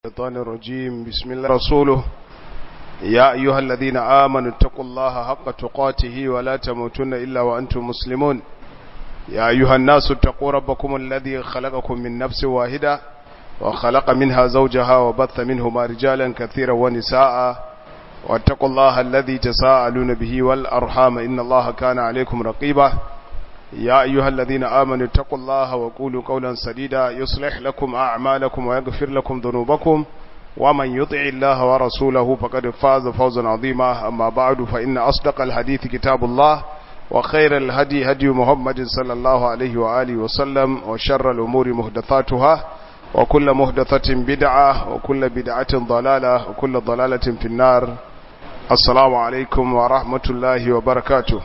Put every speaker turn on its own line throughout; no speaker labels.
الشيطان الرجيم بسم الله رسوله يا أيها الذين آمنوا اتقوا الله حق تقاته ولا تموتن إلا وأنتم مسلمون يا أيها الناس اتقوا ربكم الذي خلقكم من نفس واحدة وخلق منها زوجها وبث منهما رجالا كثيرا ونساء واتقوا الله الذي تساءلون به والأرحام إن الله كان عليكم رقيبا يا أيها الذين آمنوا اتقوا الله وقولوا قولا سديدا يصلح لكم أعمالكم ويغفر لكم ذنوبكم ومن يطع الله ورسوله فقد فاز فوزا عظيما أما بعد فإن أصدق الحديث كتاب الله وخير الهدي هدي محمد صلى الله عليه وآله وسلم وشر الأمور مهدثاتها وكل مهدثة بدعة وكل بدعة ضلالة وكل ضلالة في النار السلام عليكم ورحمة الله وبركاته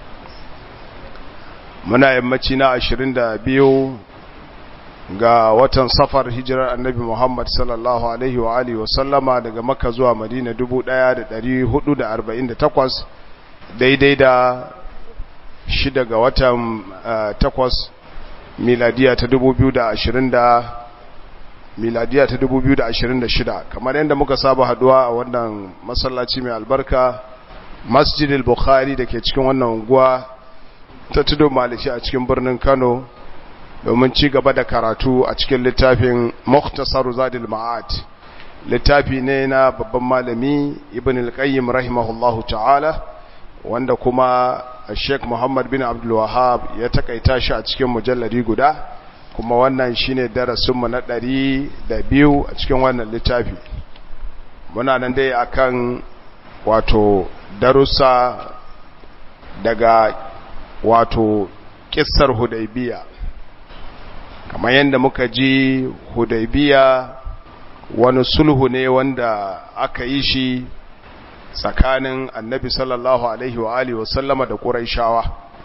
muna yammaci na ashirin da biyu ga watan safar hijirar annabi Muhammad sallallahu alaihi wa alihi wasallama daga makka zuwa madina dubu ɗaya da ɗari hudu da arba'in da takwas daidai da shida ga watan takwas miladiya ta dubu biyu da ashirin da miladiya ta dubu biyu da ashirin da shida kamar yadda muka saba haduwa a wannan masallaci mai albarka masjidil bukhari da ke cikin wannan unguwa ta tudo maliki a cikin birnin Kano domin ci gaba da karatu a cikin littafin Mukhtasar Zadil Ma'ad littafi ne na babban malami Ibn al-Qayyim rahimahullahu ta'ala wanda kuma Sheikh Muhammad bin Abdul Wahhab ya takaita shi a cikin mujalladi guda kuma wannan shine darasin mu na ɗari da biyu a cikin wannan littafi muna nan dai akan wato darussa daga wato kissar hudaybiya kamar yadda muka ji hudaybiya wani sulhu ne wanda aka yi shi tsakanin annabi sallallahu alaihi wa alihi wasallama da quraishawa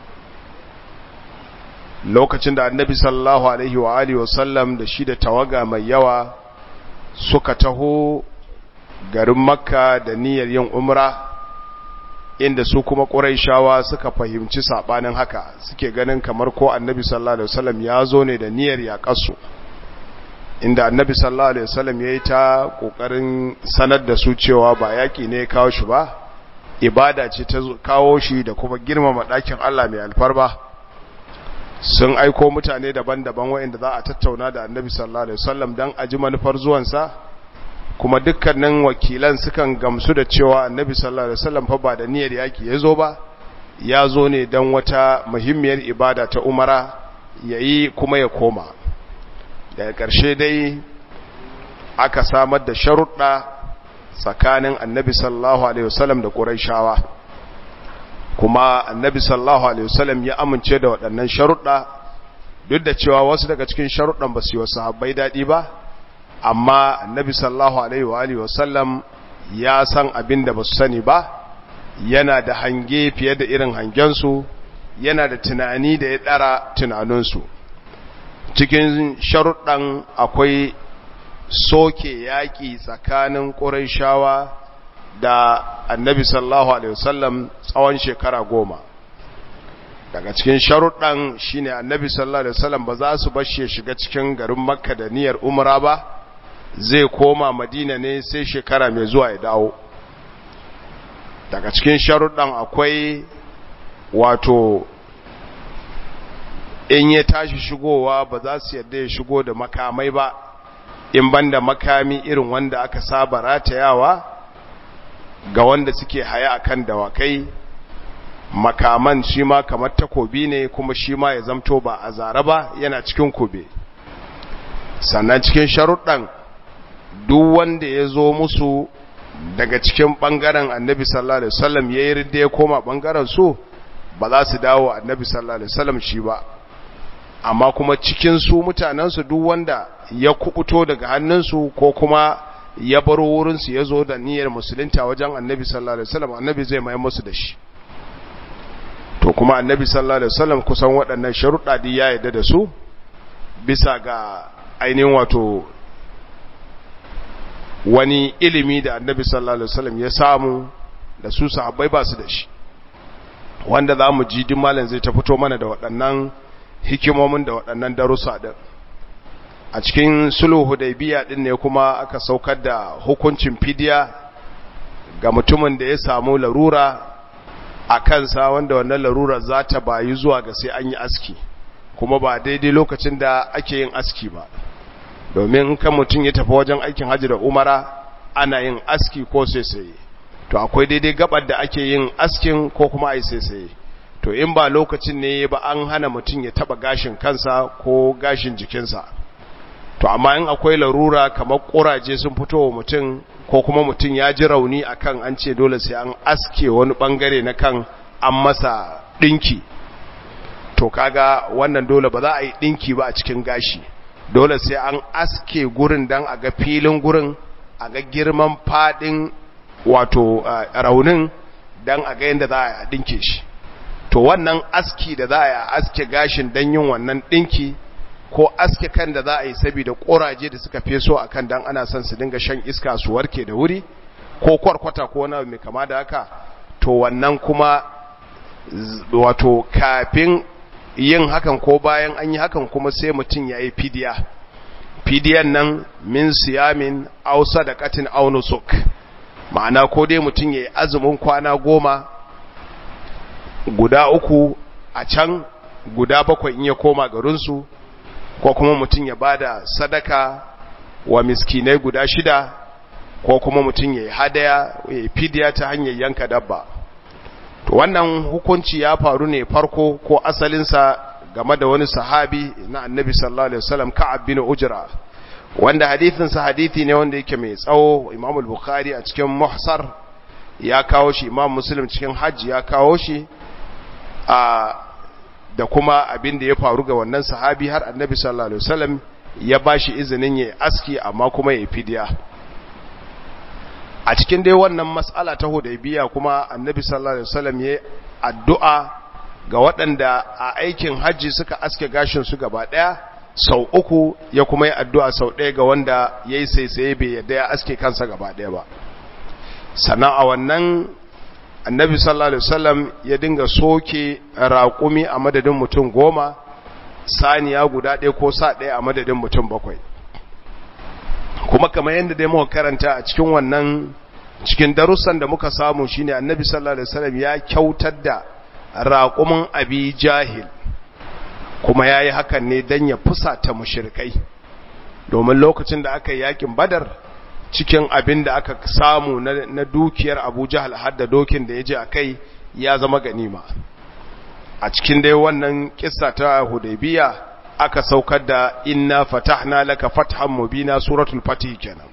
lokacin da annabi sallallahu alaihi wa alihi wasallam da shi da tawaga mai yawa suka taho garin makka da niyyar yin umra inda su kuma ƙuraishawa suka fahimci saɓanin haka suke ganin kamar ko annabi sallallahu alaihi wasallam ya zo ne da niyyar yaƙarsu inda annabi sallallahu alaihi wasallam ya yi ta ƙoƙarin sanar da su cewa ba yaƙi ne kawo shi ba ibada ce ta kawo shi da kuma girmama ɗakin Allah mai alfarba sun aiko mutane daban-daban waɗanda za a tattauna da annabi sallallahu alaihi wasallam don a ji manufar zuwansa kuma dukkanin wakilan sukan gamsu da cewa annabi sallallahu alaihi wasallam fa ba da niyyar yaki yazo ba ya zo ne dan wata muhimmiyar ibada ta umara yayi kuma ya koma daga ƙarshe dai aka samar da sharuɗa tsakanin annabi sallallahu alaihi wasallam da quraishawa kuma annabi sallallahu alaihi wasallam ya amince da waɗannan sharuɗa duk da cewa wasu daga cikin sharuɗan ba su yi wa sahabbai daɗi ba amma annabi sallallahu alaihi wa alihi wasallam ya san abin da basu sani ba yana da hange fiye da irin hangensu yana da tunani da ya dara tunaninsu cikin sharuɗan akwai soke yaƙi tsakanin ƙurayshawa da annabi sallallahu alaihi wasallam tsawon shekara goma daga cikin sharuɗan shine annabi sallallahu alaihi wasallam ba za su bashe shiga cikin garin makka da niyyar umra ba zai koma madina ne sai shekara mai zuwa ya dawo daga cikin sharuɗan akwai wato in ya tashi shigowa ba za su yadda ya shigo da makamai ba in banda makami irin wanda aka saba ratayawa ga wanda suke haya akan dawakai makaman shi ma kamar takobi ne kuma shi ma ya zamto ba a zara ba yana cikin kube sannan cikin sharuɗan duk wanda ya zo musu daga cikin ɓangaren annabi sallallahu alaihi wasallam ya yi ridda ya koma ɓangaren su ba za su dawo annabi sallallahu alaihi wasallam shi ba amma kuma cikin su mutanensu duk wanda ya kubuto daga hannunsu ko kuma ya baro wurinsu ya zo da niyyar musulunta wajen annabi sallallahu alaihi wasallam annabi zai mai musu da shi to kuma annabi sallallahu alaihi wasallam kusan waɗannan sharuɗa da ya yarda da su bisa ga ainihin wato wani ilimi da annabi sallallahu alaihi wasallam ya samu da su sahabbai ba su da shi wanda za mu ji malam zai ta fito mana da waɗannan hikimomin da waɗannan darussa ɗin a cikin sulhu hudaybiya din ne kuma aka saukar da hukuncin fidiya ga mutumin da ya samu larura a kansa wanda wannan larura za ta bayi zuwa ga sai an yi aski kuma ba daidai lokacin da ake yin aski ba domin kan mutum ya tafi wajen aikin hajji da umara ana yin aski ko sai to akwai daidai gabar da ake yin askin ko kuma ai sai to in ba lokacin ne ba an hana mutum ya taba gashin kansa ko gashin jikinsa to amma in akwai larura kamar kuraje sun fito wa mutum ko kuma mutum ya ji rauni akan an ce dole sai an aske wani bangare na kan an masa dinki to kaga wannan dole ba za a yi dinki ba a cikin gashi dole sai an aske gurin dan a ga filin gurin a ga girman fadin wato raunin dan a ga yadda za a dinke shi to wannan aski da za a aske gashin dan yin wannan dinki ko aske kan da za a yi saboda koraje da suka feso a kan dan ana son su dinga shan iska su warke da wuri ko kwarkwata ko wani mai kama da haka to wannan kuma wato kafin yin hakan ko bayan an yi hakan kuma sai mutum ya yi fidiya fidiyan nan min siyamin au sadaqatin au nusuk ma'ana ko dai mutum ya yi azumin kwana goma guda uku a can guda bakwai in ya koma garinsu ko kuma mutum ya bada sadaka wa miskinai guda shida ko kuma mutum ya yi hadaya ya yi fidiya ta hanyar yanka dabba to wannan hukunci ya faru ne farko ko asalinsa game da wani sahabi na annabi sallallahu alaihi wasallam ka'ab bin ujra wanda hadithinsa hadithi ne wanda yake mai tsawo imam al-bukhari a cikin muhsar ya kawo shi imam muslim cikin hajji ya kawo shi a da kuma abin da ya faru ga wannan sahabi har annabi sallallahu alaihi wasallam ya bashi izinin ya aski amma kuma ya fidiya a cikin dai wannan mas'ala ta hudaybiya kuma annabi sallallahu alaihi wasallam ya addu'a ga waɗanda a aikin hajji suka aske gashin su gaba ɗaya sau uku ya kuma yi addu'a sau ɗaya ga wanda ya yi saisaye bai yadda ya aske kansa gaba ɗaya ba sannan a wannan annabi sallallahu alaihi wasallam ya dinga soke raƙumi a madadin mutum goma saniya guda ɗaya ko sa ɗaya a madadin mutum bakwai kuma kamar yadda dai muka karanta a cikin wannan cikin darussan da muka samu shine annabi sallallahu alaihi wasallam ya kyautar da raƙumin abi jahil kuma yayi hakan ne dan ya fusata mushrikai domin lokacin da aka yi yakin badar cikin abin da aka samu na dukiyar abu jahal har da dokin da ya je a kai ya zama ganima a cikin dai wannan kissa ta hudaybiya aka saukar da inna fatahna laka fathan mubina suratul fatih kenan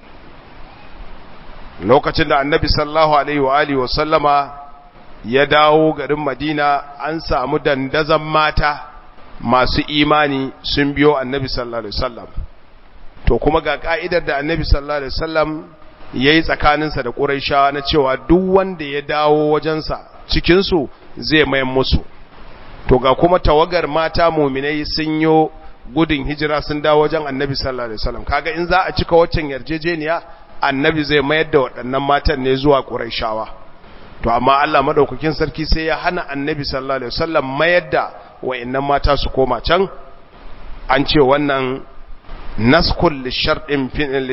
lokacin da annabi sallallahu alaihi wa alihi wa sallama ya dawo garin madina an samu dandazan mata masu imani sun biyo annabi sallallahu alaihi wasallam to kuma ga ka'idar da annabi sallallahu alaihi wasallam yayi tsakaninsa da quraishawa na cewa duk wanda ya dawo wajensa cikin su zai mayan musu to ga kuma tawagar mata mu'minai sun yo gudun hijira sun dawo wajen annabi sallallahu alaihi wasallam kaga in za a cika waccan yarjejeniya annabi zai mayar da waɗannan matan ne zuwa quraishawa to amma Allah madaukakin sarki sai ya hana annabi sallallahu alaihi wasallam mayar da wayannan mata su koma can an ce wannan naskul lisharɗin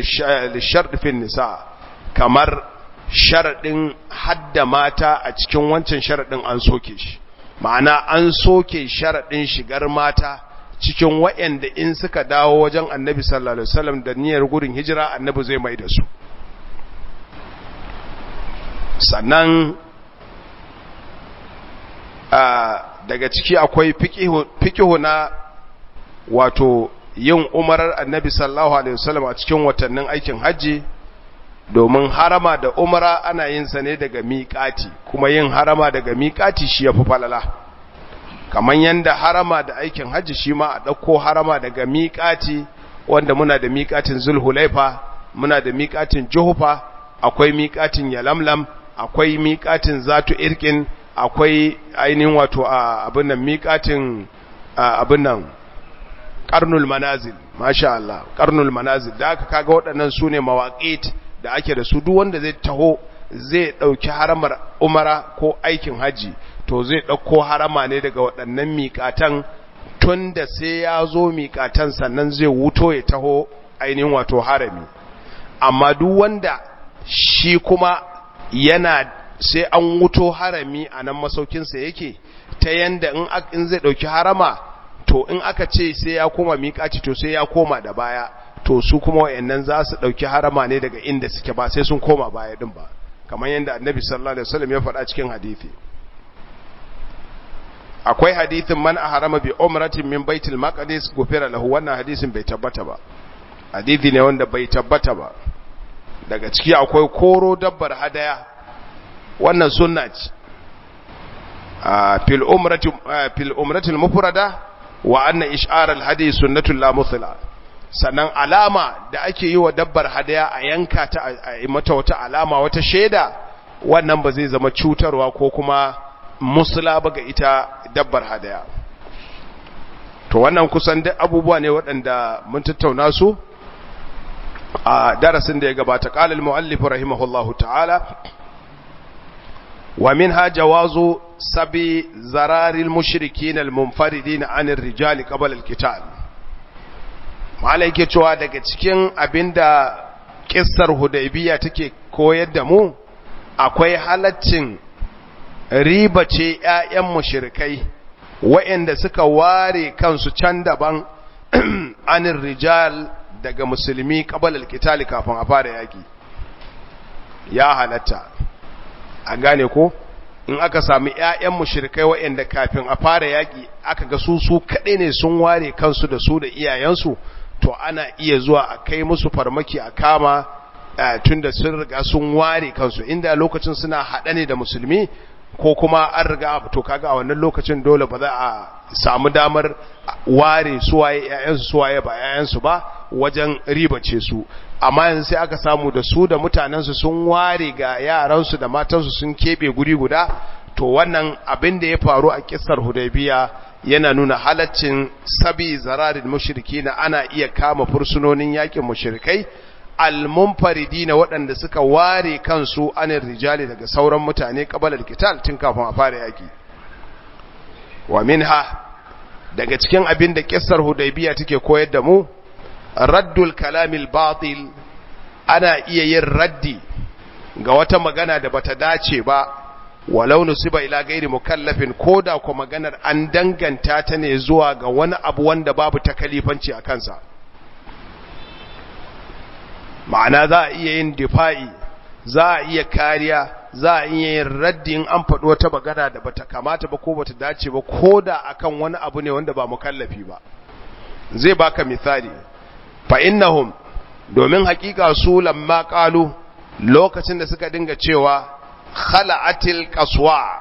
fin nisa kamar sharaɗin hadda mata a cikin wancan sharaɗin an soke shi ma'ana an soke sharaɗin shigar mata cikin wa'yanda in suka dawo wajen annabi sallallahu alaihi wasallam da niyyar gudun hijira annabi zai mai da su sannan daga ciki akwai fikihu na wato yin umarar annabi sallallahu alaihi wasallam a cikin watannin aikin hajji domin harama da umara ana yin sa ne daga miƙati kuma yin harama daga miƙati shi yafi falala kamar yanda harama da aikin hajji shi ma a ɗauko harama daga miƙati wanda muna da miƙatin zulhulaifa muna da miƙatin juhufa akwai miƙatin yalamlam akwai miƙatin zatu irkin akwai ainihin wato abin nan miƙatin abin nan karnul manazil masha Allah karnul manazil da aka kaga waɗannan su ne mawaƙit da ake da su duk wanda zai taho zai ɗauki haramar umara ko aikin haji to zai ɗauko harama ne daga waɗannan miƙatan tun da sai ya zo miƙatan sannan zai wuto ya taho ainihin wato harami amma duk wanda shi kuma yana sai an wuto harami a nan masaukinsa yake ta yanda in zai ɗauki harama to in aka ce sai ya koma miƙaci to sai ya koma da baya to su kuma wayannan za su ɗauki harama ne daga inda suke ba sai sun koma baya din ba kamar yadda annabi sallallahu alaihi wasallam ya faɗa cikin hadisi akwai hadisin man ahrama bi umratin min baitul maqdis gufira lahu wannan hadisin bai tabbata ba hadisi ne wanda bai tabbata ba daga ciki akwai koro dabbar hadaya wannan sunna ce fil umrati fil umrati al-mufrada wa anna ish'ar al-hadi sunnatun la muthla sannan alama da ake yi wa dabbar hadaya a yanka ta a mata wata alama wata shaida wannan ba zai zama cutarwa ko kuma musula ba ga ita dabbar hadaya to wannan kusan duk abubuwa ne waɗanda mun tattauna su a darasin da ya gabata qala al-muallif rahimahullahu ta'ala wa minha jawazu sabi zararil mushrikin al-munfaridin 'an ar-rijali qabla al-qital malai ke cewa daga cikin abinda kissar hudaybiya take koyar da mu akwai halaccin riba ce ƴaƴan mushrikai waɗanda suka ware kansu can daban anin rijal daga musulmi qabla al-qital kafin a fara yaki ya halatta a gane ko in aka sami ƴaƴan mushrikai waɗanda kafin a fara yaki aka ga su su kaɗai ne sun ware kansu da su da iyayensu to ana iya zuwa a kai musu farmaki a kama tunda sun riga sun ware kansu inda lokacin suna haɗa ne da musulmi ko kuma an riga to kaga a wannan lokacin dole ba za a samu damar ware suwaye ƴaƴansu suwaye ba ƴaƴansu ba wajen ribace su amma yanzu sai aka samu da su da mutanensu sun ware ga yaransu da matansu sun kebe guri guda to wannan abin da ya faru a kissar hudaybiya yana nuna halaccin sabi zararin mushriki na ana iya kama fursunonin yakin mushrikai almunfaridi na waɗanda suka ware kansu anin rijali daga sauran mutane kabalar kital tun kafin a fara yaki wa minha daga cikin abin da kissar hudaybiya take koyar da mu raddul kalamil batil ana iya yin raddi ga wata magana da bata dace ba walau nusiba ila gairi mukallafin koda ko maganar an danganta ta ne zuwa ga wani abu wanda babu takalifanci a kansa ma'ana za a iya yin difa'i za a iya kariya za a iya yin raddin an faɗo wata magana da bata kamata ba ko bata dace ba koda akan wani abu ne wanda ba mukallafi ba zai baka misali fa innahum domin hakika su lamma qalu lokacin da suka dinga cewa khala'atil qaswa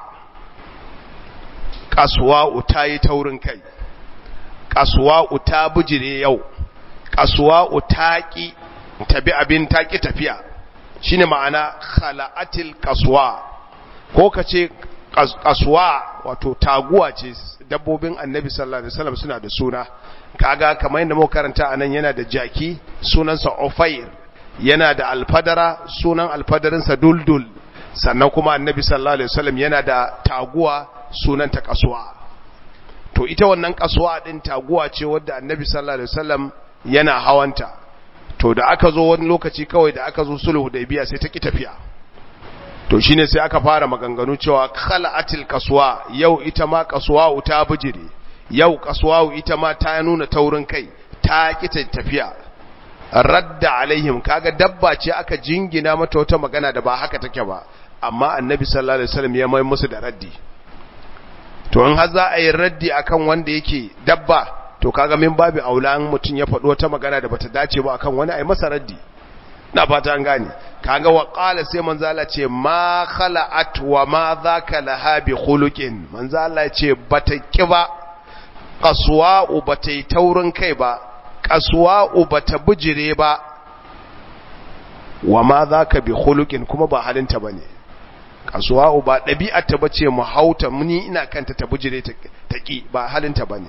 qaswa utayi taurin kai qaswa uta bujire yau qaswa utaki tabi abin taki tafiya shine ma'ana khala'atil qaswa ko kace qaswa wato taguwa ce dabbobin annabi sallallahu alaihi wasallam suna da suna kaga kamar yadda muka karanta anan yana da jaki sunansa ufair yana da alfadara sunan alfadarinsa duldul sannan kuma annabi sallallahu alaihi wasallam yana da taguwa sunanta kasuwa to ita wannan kasuwa din taguwa ce wadda annabi sallallahu alaihi wasallam yana hawanta to da aka zo wani lokaci kawai da aka zo sulhu hudaybiya sai ta ki tafiya to shine sai aka fara maganganu cewa khala'atil kasuwa yau ita ma kasuwa ta bijire yau kasuwa ita ma ta nuna taurin kai ta ki tafiya radda alaihim kaga dabba ce aka jingina mata wata magana da ba haka take ba amma annabi sallallahu alaihi wasallam ya mai musu da raddi to in har za a yi raddi akan wanda yake dabba to kaga min babu aulan mutun ya faɗo wata magana da bata dace ba akan wani ai masa raddi na fata an gane kaga wa qala sai manzo Allah ce ma khala'at wa ma dhaka laha bi khuluqin manzo Allah ce bata kiba qaswa bata yi taurin kai ba kasuwa'u ba ta bijire ba wa ma za ka bi hulukin kuma ba halinta ba ne kasuwa'u ba ɗabi'arta ba ce mu hauta muni ina kanta ta bijire ta ƙi ba halinta ba ne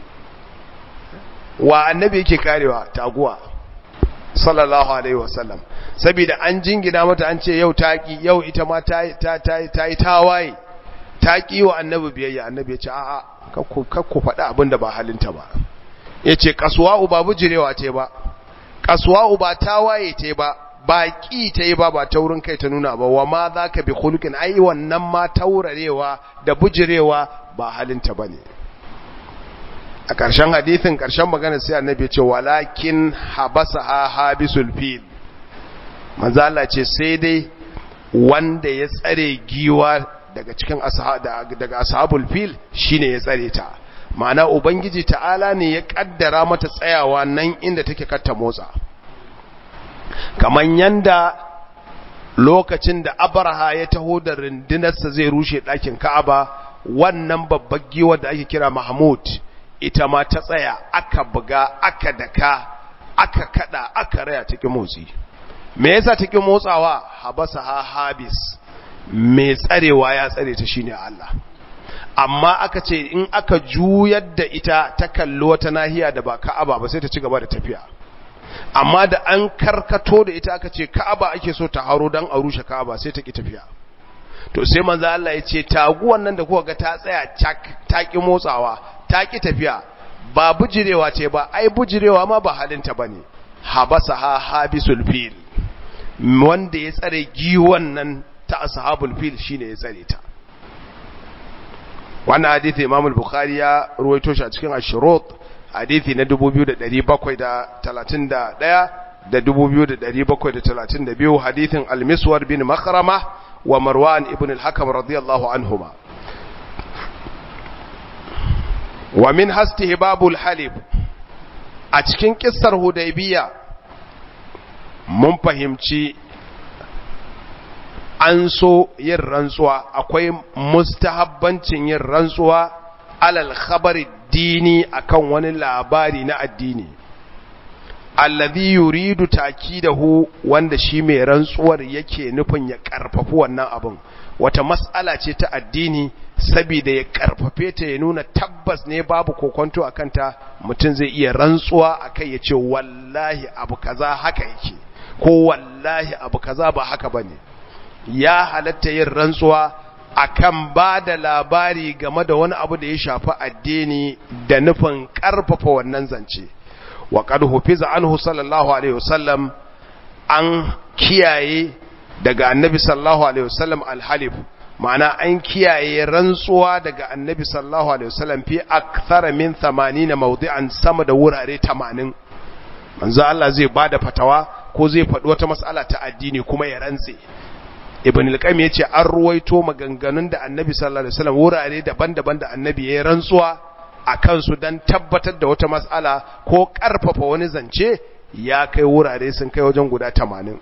wa annabi yake karewa taguwa sallallahu alaihi wasallam saboda an jingina mata an ce yau ta ƙi yau ita ma ta yi tawaye ta ki wa annabi biyayya annabi ya ce a'a kakku faɗi abin da ba halinta ba ya ce kasuwa'u ba bujirewa ce ba kasuwa'u ba tawaye ce ba ba ƙi ta yi ba ba taurin kai ta nuna ba wa ma za ka bi hulkin ai wannan ma taurarewa da bujirewa ba halinta ba ne a ƙarshen hadithin ƙarshen magana sai annabi ce walakin habasa ha habisul fil manzala ce sai dai wanda ya tsare giwa daga cikin daga ashabul fil shine ya tsare ta ma'ana ubangiji ta'ala ne ya kaddara mata tsayawa nan inda take katta motsa kaman yanda lokacin da abraha ya taho da rundunarsa zai rushe ɗakin ka'aba wannan babbar giwar da ake kira mahmud ita ma ta tsaya aka buga aka daka aka kada aka raya take motsi me yasa take motsawa habasa ha habis mai tsarewa ya tsare ta shine Allah amma aka ce in aka juyar da ita ta kalli wata nahiya da ba Ka'aba ba sai ta ci gaba da tafiya amma da an karkato da ita aka ce Ka'aba ake so ta haro dan a rushe Ka'aba sai ta ki tafiya to sai manzo Allah ya ce taguwan nan da kuka ga ta tsaya ta ki motsawa ta ki tafiya ba bujirewa ce ba ai bujirewa ma ba halinta bane habasa ha habisul fil wanda ya tsare giwan nan ta ashabul fil shine ya tsare ta wannan hadisi Imam al-Bukhari ya ruwaito shi a cikin Ash-Shurut hadisi na 2731 da 2732 hadisin Al-Miswar bin Makhrama wa Marwan ibn al-Hakam radiyallahu anhuma wa min hastihbabul halib a cikin kissar Hudaybiya mun fahimci an so yin rantsuwa akwai mustahabbancin yin rantsuwa alal khabari dini akan wani labari na addini alladhi yuridu takidahu wanda shi mai rantsuwar yake nufin ya karfafi wannan abin wata mas'ala ce ta addini saboda ya karfafe ta ya nuna tabbas ne babu kokonto akan ta mutum zai iya rantsuwa akai ya ce wallahi abu kaza haka yake ko wallahi abu kaza ba haka bane ya halatta yin rantsuwa akan ba da labari game da wani abu da ya shafi addini da nufin ƙarfafa wannan zance wa qad hufiza anhu sallallahu alaihi wasallam an kiyaye daga annabi sallallahu alaihi wasallam alhalif ma'ana an kiyaye rantsuwa daga annabi sallallahu alaihi wasallam fi akthara min 80 mawdi'an sama da wurare 80 manzo Allah zai bada fatawa ko zai faɗi wata mas'ala ta addini kuma ya rantse ibn al-qayyim yace an ruwaito maganganun da annabi sallallahu alaihi wasallam wurare daban-daban da annabi ya rantsuwa akan su dan tabbatar da wata mas'ala ko karfafa wani zance ya kai wurare sun kai wajen guda 80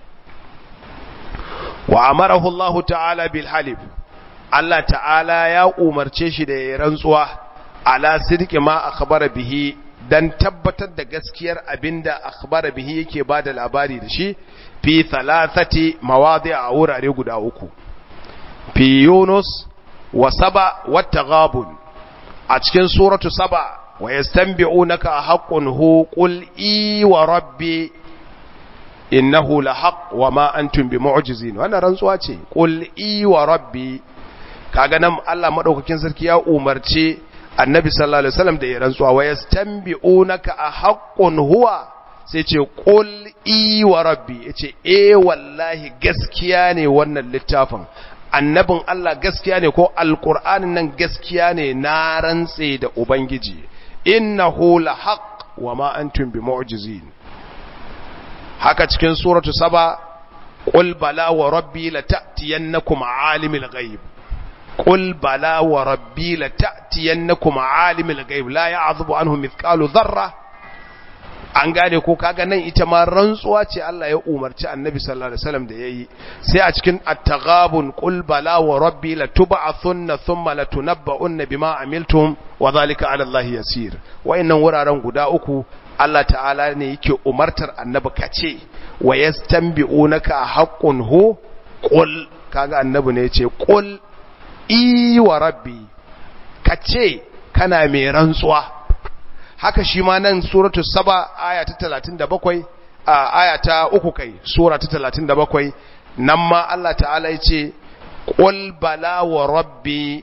wa amarahu Allah ta'ala bil halif Allah ta'ala ya umarce shi da ya rantsuwa ala sidqi ma akhbara bihi dan tabbatar da gaskiyar abinda akhbara bihi yake bada labari da shi fi thalathati mawadi' a wurare guda uku fi Yunus wa Saba wa Taghabun a cikin suratu Saba wa yastanbi'unaka haqqun hu qul i wa rabbi innahu lahaq wa ma antum bimu'jizin wannan rantsuwa ce qul i wa rabbi kaga nan Allah madaukakin sarki ya umarce annabi sallallahu alaihi wasallam da ya rantsuwa wa yastanbi'unaka haqqun huwa sai ce qul i wa rabbi yace eh wallahi gaskiya ne wannan littafin annabin Allah gaskiya ne ko alqur'anin nan gaskiya ne na rantse da ubangiji innahu lahaq wa ma antum bimu'jizin haka cikin suratu saba qul bala wa rabbi lata'tiyannakum alimul ghaib qul bala wa rabbi lata'tiyannakum alimul ghaib la ya'zubu anhu mithqalu dharra an gane ko kaga nan ita ma rantsuwa ce Allah ya umarci Annabi sallallahu alaihi wasallam da yayi sai a cikin at-taghabun qul bala wa rabbi latub'athunna thumma latunabba'unna bima amiltum wa dhalika 'ala Allah yasir wayannan wuraren guda uku Allah ta'ala ne yake umartar Annabi kace wa yastanbi'unaka haqqun hu qul kaga Annabi ne yace qul i wa rabbi kace kana mai rantsuwa haka shi ma nan suratu saba aya ta 37 a aya ta uku kai sura ta 37 nan ma Allah ta'ala ya ce qul bala wa rabbi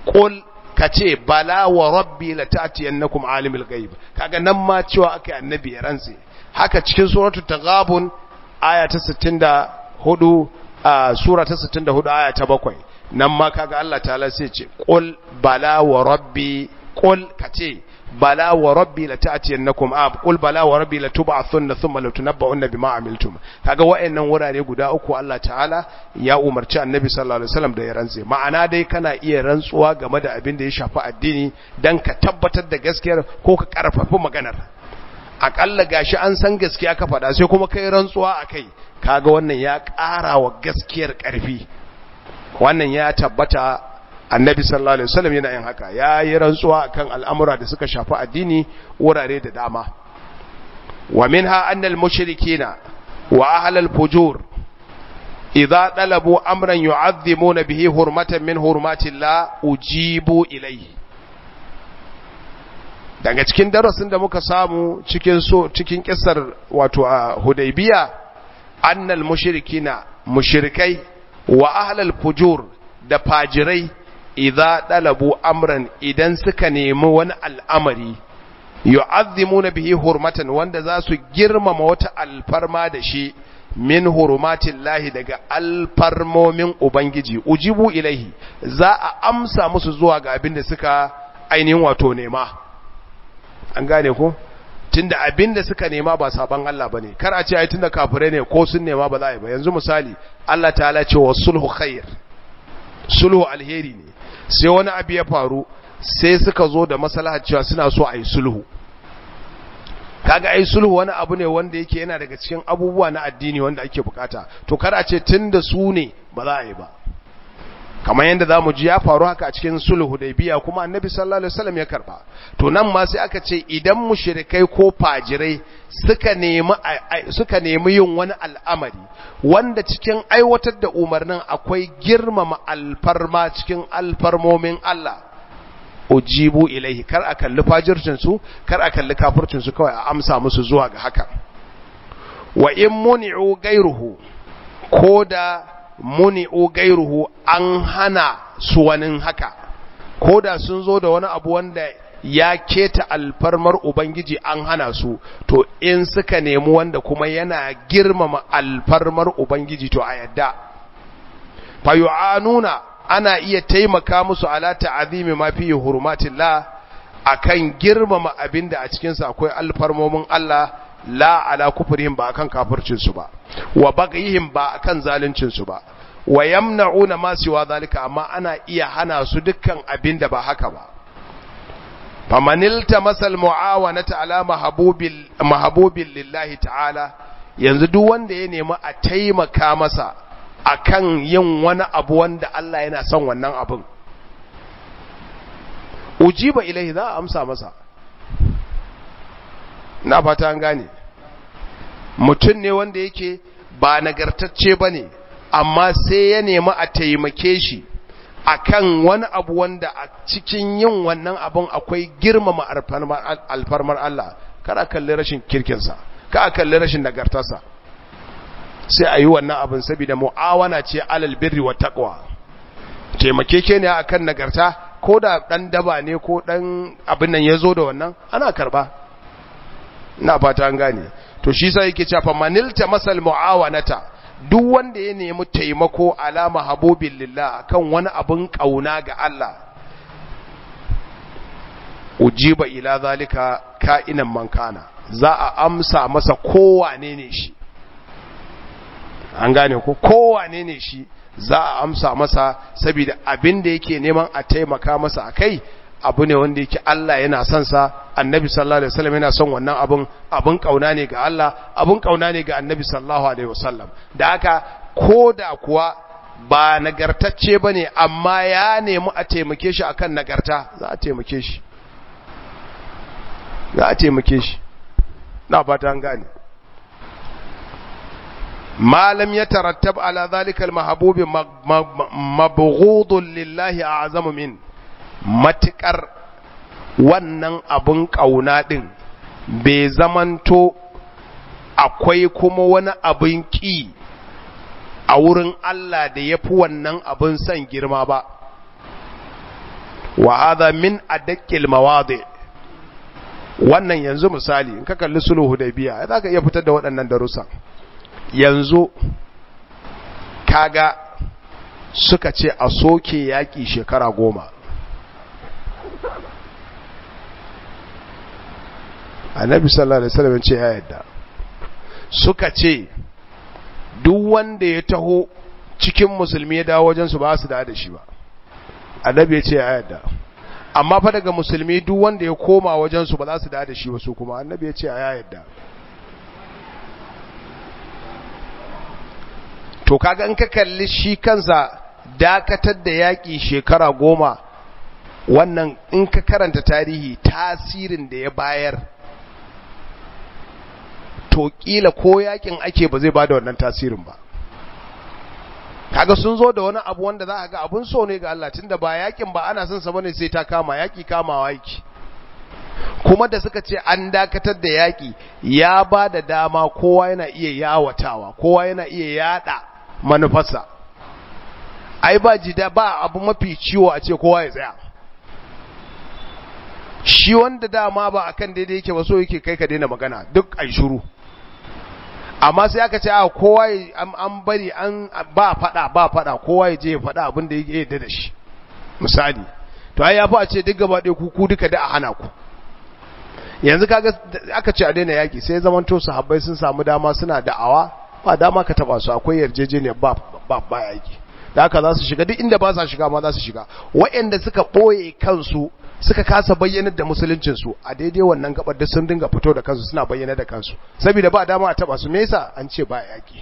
qul kace bala wa rabbi la ta'tiyannakum alimul ghaib kaga nan ma cewa akai annabi ya rantse haka cikin suratul taghabun aya ta 64 a sura ta 64 aya ta 7 nan ma kaga Allah ta'ala sai ce qul bala wa rabbi qul kace bala wa rabbi la ta'tiyannakum ab qul bala wa rabbi la tub'athunna thumma la tunabba'unna bima amiltum kaga wayannan wurare guda uku Allah ta'ala ya umarci annabi sallallahu alaihi wasallam da ya rantse ma'ana dai kana iya rantsuwa game da abin da ya shafi addini dan ka tabbatar da gaskiyar ko ka karfafa maganar akalla gashi an san gaskiya ka faɗa sai kuma kai rantsuwa akai kaga wannan ya ƙara wa gaskiyar ƙarfi wannan ya tabbata annabi sallallahu alaihi wasallam yana yin haka ya yi rantsuwa akan al'amura da suka shafi addini wurare da dama wa minha annal mushrikina wa ahlal fujur idza talabu amran yu'azzimuna bihi hurmatan min hurmatillah ujibu ilayhi daga cikin darasin da muka samu cikin so cikin kissar wato a hudaybiya annal mushrikina mushrikai wa ahlal fujur da fajirai idza dalabu amran idan suka nemi wani al'amari yu'azzimuna bihi hurmatan wanda za su girmama wata alfarma da shi min hurmatillahi daga alfarmomin ubangiji ujibu ilaihi za a amsa musu zuwa ga abin da suka ainihin wato nema an gane ko tunda abin da suka nema ba saban Allah bane kar a ce ai tunda kafirai ne ko sun nema ba za a yi ba yanzu misali Allah ta'ala ce wa sulhu khair sulhu alheri ne sai wani abu ya faru sai suka zo da maslahar cewa suna so a yi sulhu kaga ai sulhu wani abu ne wanda yake yana daga cikin abubuwa na addini wanda ake bukata to kar a ce tunda su ne ba za a yi ba kamar yadda zamu ji ya faru haka a cikin sulhu da biya kuma annabi sallallahu alaihi wasallam ya karba to nan ma sai aka ce idan mushrikai ko fajirai suka nemi suka nemi yin wani al'amari wanda cikin aiwatar da umarnin akwai girmama alfarma cikin alfarmomin Allah ujibu ilaihi kar a kalli fajircin su kar a kalli kafircin su kawai a amsa musu zuwa ga haka wa in muni'u gairuhu koda muni'u gairuhu an hana su wani haka ko da sun zo da wani abu wanda ya keta alfarmar ubangiji an hana su to in suka nemi wanda kuma yana girmama alfarmar ubangiji to a yadda fayu'anuna ana iya taimaka musu ala ta'azimi ma fi hurumatillah akan girmama abinda a cikin sa akwai alfarmomin Allah la ala kufrihim ba akan kafircin su ba wa bagayihim ba akan zaluncin su ba wa yamna'una ma siwa zalika amma ana iya hana su dukkan abinda ba haka ba famanilta masal muawanata ala mahbubil mahbubil lillahi ta'ala yanzu duk wanda ya nemi a taimaka masa akan yin wani abu wanda Allah yana son wannan abin ujiba ilaihi za a amsa masa na fata an gane mutum ne wanda yake ba nagartacce ba ne amma sai ya nemi a taimake shi akan wani abu wanda a cikin yin wannan abin akwai girmama alfarmar Allah kada kalli rashin kirkinsa ka kalli rashin nagartarsa sai a yi wannan abin saboda mu'awana ce alal birri wa taqwa taimakeke ne akan nagarta ko da dan daba ne ko dan abin nan yazo da wannan ana karba ina fata an gane to shi sai yake cewa manilta masal mu'awanata duk wanda ya nemi taimako alama habubin lillah akan wani abin kauna ga Allah ujiba ila zalika ka'inan mankana za a amsa masa kowane ne shi an gane ko kowane ne shi za a amsa masa saboda abin da yake neman a taimaka masa akai abu ne wanda yake Allah yana son sa annabi sallallahu alaihi wasallam yana son wannan abun abun kauna ne ga Allah abun kauna ne ga annabi sallallahu alaihi wasallam da haka koda kuwa ba nagartacce bane amma ya nemi a taimake shi akan nagarta za a taimake shi za a taimake shi na fata an gane ما لم يترتب على ذلك المحبوب مبغوض لله أعظم من matukar wannan abun ƙauna ɗin bai zamanto akwai kuma wani abin ƙi a wurin Allah da ya fi wannan abin son girma ba wa hadha min adaqqil mawadi wannan yanzu misali in ka kalli sulhu hudaybiya za ka iya fitar da waɗannan darussa yanzu kaga suka ce a soke yaƙi shekara goma annabi sallallahu alaihi wasallam ce ya yadda suka ce duk wanda ya taho cikin musulmi ya dawo wajen su ba su da shi ba annabi ya ce ya yadda amma fa daga musulmi duk wanda ya koma wajen su ba za su da shi ba su kuma annabi ya ce ya yadda to kaga in ka kalli shi kansa dakatar da yaƙi shekara goma wannan in ka karanta tarihi tasirin da ya bayar to kila ko yakin ake ba zai bada wannan tasirin ba kaga sun zo da wani abu wanda za a ga abun so ne ga Allah tunda ba yakin ba ana son sa bane sai ta kama yaki kamawa yaki kuma da suka ce an dakatar da yaki ya ba da dama kowa yana iya yawatawa kowa yana iya yada manufarsa ai ba jida ba abu mafi ciwo a ce kowa ya tsaya shi wanda dama ba akan daidai yake ba so yake kai ka daina magana duk ai shiru amma sai aka ce a kowa an bari an ba fada ba fada kowa ya je ya fada abin da yake yadda da shi misali to ai ya fi a ce duk gaba ɗaya ku duka da a hana ku yanzu kaga aka ce a daina yaki sai zaman to sahabbai sun samu dama suna da'awa ba dama ka taba su akwai yarjejeniyar ba ba ba yaki da haka za su shiga duk inda ba sa shiga ma za su shiga waɗanda suka ɓoye kansu suka kasa bayyanar da musuluncinsu a daidai wannan gabar da sun dinga fito da kansu suna bayyana da kansu saboda ba dama a taba su me yasa an ce ba yaki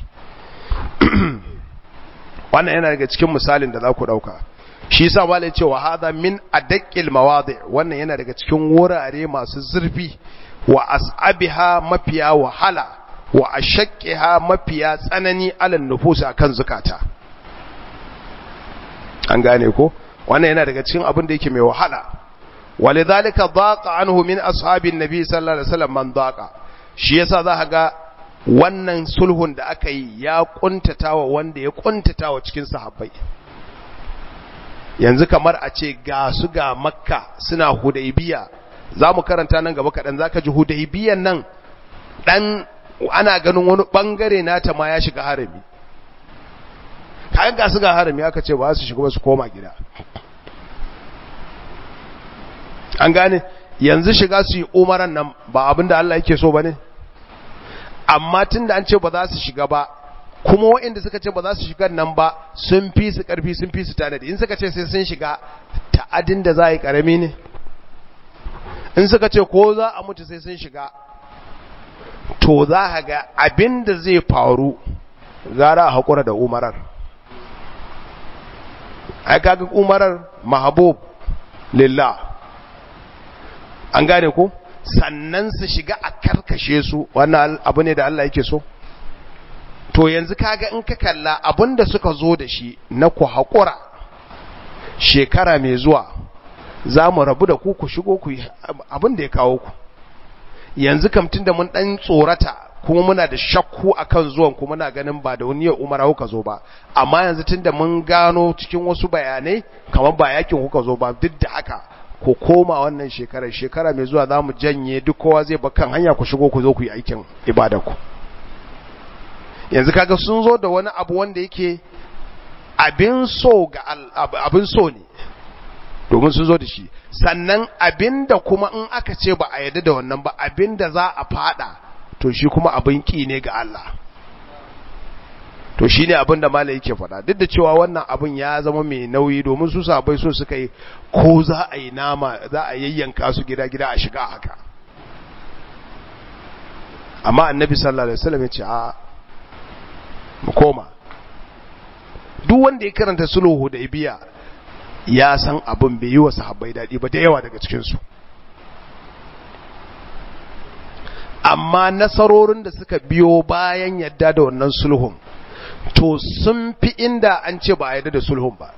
wannan yana daga cikin misalin da za ku dauka shi yasa malai ce wa hada min adaqqil mawadi wannan yana daga cikin wurare masu zurfi wa as'abiha mafiya wahala wa ashaqqiha mafiya tsanani alan nufus akan zukata an gane ko wannan yana daga cikin abin da yake mai wahala ولذلك ضاق عنه من أصحاب النبي صلى الله عليه وسلم من ضاق shi yasa za ga wannan sulhun da aka yi ya kuntatawa wanda ya kuntatawa cikin sahabbai yanzu kamar a ce ga su ga makka suna hudaybiya za mu karanta nan gaba kaɗan za ka ji hudaybiyan nan ɗan ana ganin wani ɓangare nata ma ya shiga harami kayan ga su ga harami aka ce ba su shiga ba su koma gida an gane yanzu shiga su yi umaran nan ba abin da Allah yake so ba ne amma tun da an ce ba za su shiga ba kuma waɗanda suka ce ba za su shiga nan ba sun fi su ƙarfi sun fi su tanadi in suka ce sai sun shiga ta'adin da za a yi ƙarami ne in suka ce ko za a mutu sai sun shiga to za a ga abin da zai faru gara a haƙura da umarar ai kaga umarar mahabub lillah an gane ko sannan su shiga a karkashe su wannan abu ne da Allah yake so to yanzu kaga in ka kalla abinda suka zo da shi na ku haƙura shekara mai zuwa za mu rabu da ku ku shigo ku abin da ya kawo ku yanzu kamtin da mun ɗan tsorata kuma muna da shakku akan zuwan ku muna ganin ba da wani umara kuka zo ba amma yanzu tunda mun gano cikin wasu bayanai kamar ba yakin kuka zo ba duk da haka ku koma wannan shekarar shekara mai zuwa za mu janye duk kowa zai kan hanya ku shigo ku zo ku yi aikin ku. yanzu kaga sun zo da wani abu wanda yake abin so ga abin so ne domin sun zo da shi sannan abin da kuma in aka ce ba a yadda da wannan ba abin da za a fada to shi kuma abin ki ne ga Allah to shi ne abin da mala yake faɗa duk da cewa wannan abin ya zama mai nauyi domin su sabai so suka yi ko za a yi nama za a yayyanka su gida-gida a shiga haka amma annabi sallallahu alaihi wasallam ya ce a mu koma duk wanda ya karanta sulhu hudaybiya ya san abin bai yi wa sahabbai dadi ba da yawa daga cikin su amma nasarorin da suka biyo bayan yadda da wannan sulhun to sun fi inda an ce ba a yadda da sulhun ba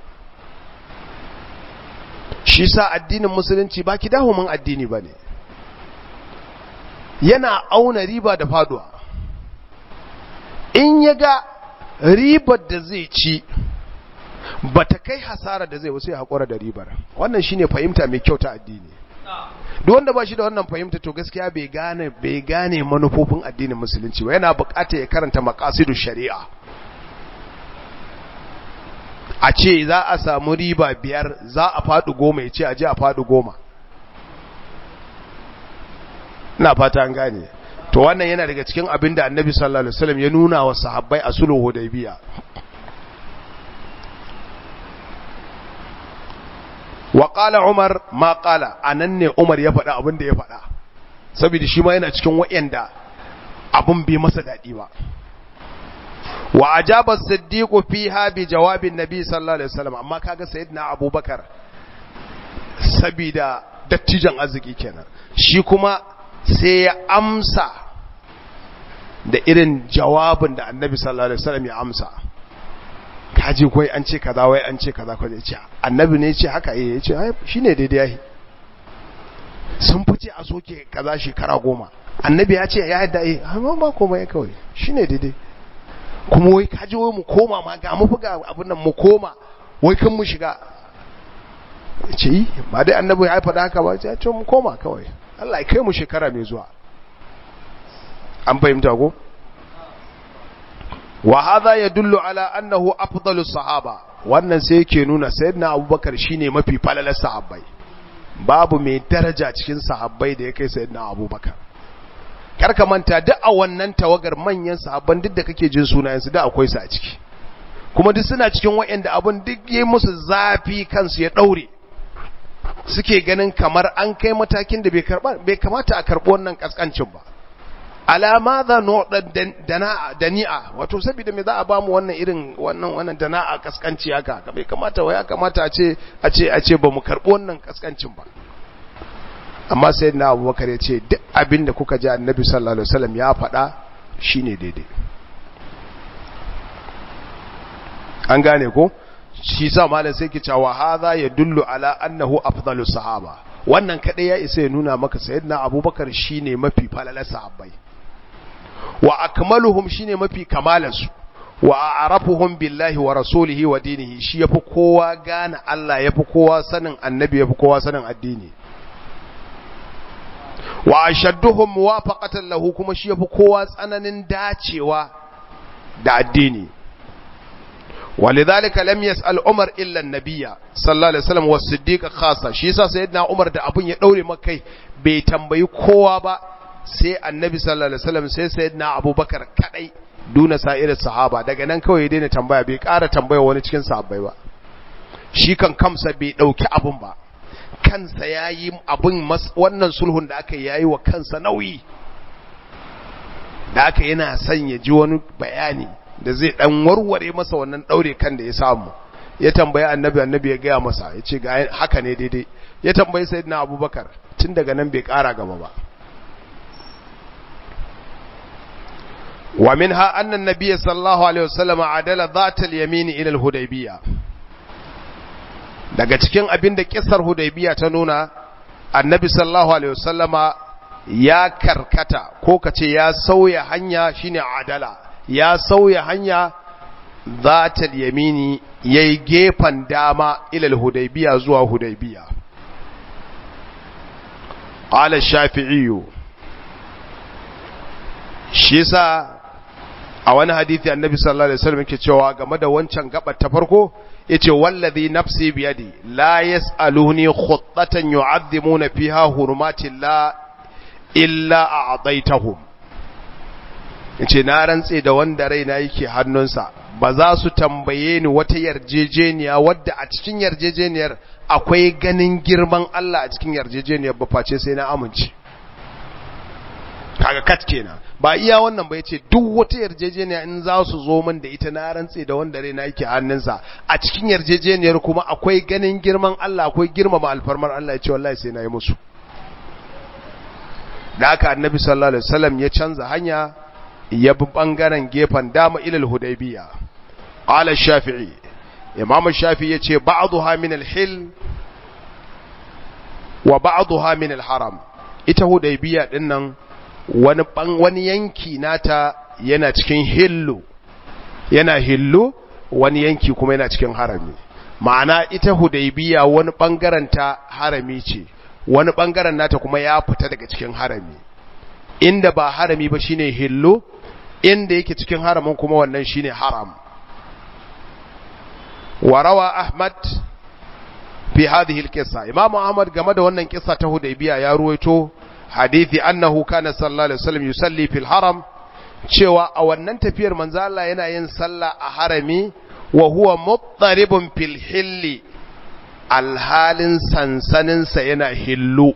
shi sa addinin musulunci ba ki dahumin addini ba ne yana auna riba da faduwa in ya ga ribar da zai ci ba ta kai hasara da zai wasu ya haƙura da ribar wannan shine fahimta mai kyau ta addini duk wanda ba shi da wannan fahimta to gaskiya bai gane bai gane manufofin addinin musulunci ba yana buƙatar ya karanta maqasidu shari'a a ce za a samu riba biyar za a faɗi goma ya ce a je a faɗi goma ina fata an gane to wannan yana daga cikin abin da annabi sallallahu alaihi wasallam ya nuna wa sahabbai a sulhu hudaybiya wa qala umar ma qala anan ne umar ya faɗa abin da ya faɗa saboda shi ma yana cikin wayanda abun bai masa dadi ba wa ajaba as-siddiq fiha bi jawabin nabi sallallahu alaihi wasallam amma kaga sayyidina abubakar saboda dattijan arziki kenan shi kuma sai ya amsa da irin jawabin da annabi sallallahu alaihi wasallam ya amsa kaji koi an ce kaza wai an ce kaza ko ce annabi ne ya ce haka eh ya ce ai shine daidai yayi sun fice a soke kaza shekara goma annabi ya ce ya yadda eh amma ba komai kawai shine daidai kuma wai kaji wai mu koma ma ga mu buga abin nan mu koma wai kan mu shiga ce yi ba dai annabi ya faɗa haka ba ya ce mu koma kawai Allah ya kai mu shekara mai zuwa an fahimta ko wa hadha yadullu ala annahu afdalu sahaba wannan sai yake nuna sayyidina abubakar shine mafi falalar sahabbai babu mai daraja cikin sahabbai da ya kai sayyidina abubakar karka manta duk a wannan tawagar manyan sahabban duk da kake jin sunayensu da akwai su a ciki kuma duk suna cikin waɗanda abun duk yayi musu zafi kansu ya daure suke ganin kamar an kai matakin da bai kamata a karɓi wannan kaskancin ba alama za dana'a dani'a wato saboda me za a bamu wannan irin wannan wannan dana'a kaskanci haka bai kamata wai ya kamata a ce a ce a ce bamu karɓi wannan kaskancin ba amma sai na abubakar ya ce duk abin da kuka ji annabi sallallahu alaihi wasallam ya faɗa shine daidai an gane ko shi sa malam sai ki cewa hadha yadullu ala annahu afdalu sahaba wannan kadai ya isa ya nuna maka sayyidina abubakar shine mafi falalar sahabbai wa akmaluhum shine mafi kamalansu wa a'rafuhum billahi wa rasulihi wa dinihi shi yafi kowa gane Allah yafi kowa sanin annabi yafi kowa sanin addini wa ashadduhum muwafaqatan lahu kuma shi yafi kowa tsananin dacewa da addini ولذلك لم يسأل عمر إلا النبي صلى الله عليه وسلم والصديق خاصة shi yasa sayyidina Umar da abun ya daure makai bai tambayi kowa ba sai annabi sallallahu alaihi wasallam sai sayyidina Abubakar kadai duna sa'ir sahaba daga nan kawai ya daina tambaya bai ƙara tambaya wani cikin sahabbai ba shi kan kamsa bai dauki abun ba kansa yayi abun wannan sulhun da aka yayi wa kansa nauyi da aka yana son ya ji wani bayani da zai dan warware masa wannan daure kan da ya samu ya tambayi annabi annabi ya gaya masa ya ce ga haka ne daidai ya tambayi sayyidina abubakar tun daga nan bai kara gaba ba wa minha anna an-nabiy sallallahu alaihi wasallam adala dhat al-yamin ila al-hudaybiyah daga cikin abin da kissar hudaybiyah ta nuna annabi sallallahu alaihi wasallama ya karkata ko kace ya sauya hanya shine adala ya sauya hanya zatal yamini yayi gefen dama ilal hudaybiya zuwa hudaybiya qala shafi'i shi sa a wani hadisi annabi sallallahu alaihi wasallam yake cewa game da wancan gabar ta farko yace wallazi nafsi biyadi la yasaluni khuttatan yu'azzimuna fiha hurumatillah illa a'taitahum yace na rantse da wanda raina yake hannunsa ba za su tambaye ni wata yarjejeniya wadda a cikin yarjejeniyar akwai ganin girman Allah a cikin yarjejeniyar ba face sai na amince kaga kat kenan ba iya wannan ba yace duk wata yarjejeniya in za su zo min da ita na rantse da wanda raina yake hannunsa a cikin yarjejeniyar kuma akwai ganin girman Allah akwai girmama alfarmar Allah yace wallahi sai na yi musu da haka annabi sallallahu alaihi wasallam ya canza hanya ya bi ɓangaren gefen dama ilal hudaybiya qala shafi'i imam shafi'i yace ba'dha min al-hil wa ba'dha min al-haram ita hudaybiya dinnan wani wani yanki nata yana cikin hillu yana hillu wani yanki kuma yana cikin harami ma'ana ita hudaybiya wani bangaren ta harami ce wani bangaren nata kuma ya fita daga cikin harami inda ba harami ba shine hillo inda yake cikin haramin kuma wannan shine haram warawa ahmad fi hadhihi alqissa imam ahmad game da wannan kissa ta hudaybiya ya ruwaito hadithi annahu kana sallallahu alaihi wasallam yusalli fil haram cewa a wannan tafiyar manzo Allah yana yin sallah a harami wa huwa muttaribun fil hilli alhalin sansanin sa yana hillu